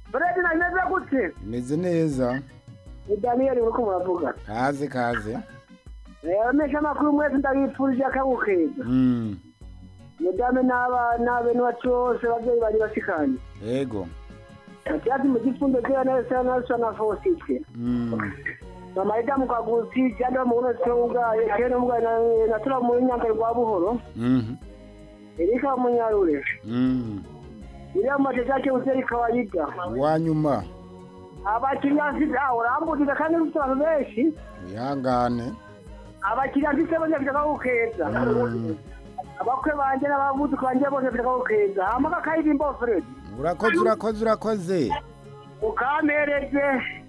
Fredi na meze gute? imeze neza Ni Daniel uriko muravuga. kaze kaze Eh, mesha amakuru mwese ndabipfurije akabukeza. Mm, Mudame n'abana bene wacu bose abavyeyi bari bashikanye. yego Atiati mu gifundo kera nesa nasa na fositwe. Mm, Mama ida mu kagusi cyane mu uno cyo ubwaye kene ubwaye na natura mu nyanga rwa buhoro. mhm, Erika munyarure. mm. Iriya mateka yake useri kawaida. uwanyuma Abakiriya mfite aho urambudika kandi mfite abantu benshi. wihangane Abakiriya mfite bose bafite akabukeza. Mm, abakwe banje n'abavuduka banje bose bafite akabukeza. Hama kakayidimbo Fred. urakoze urakoze urakoze Ukampereze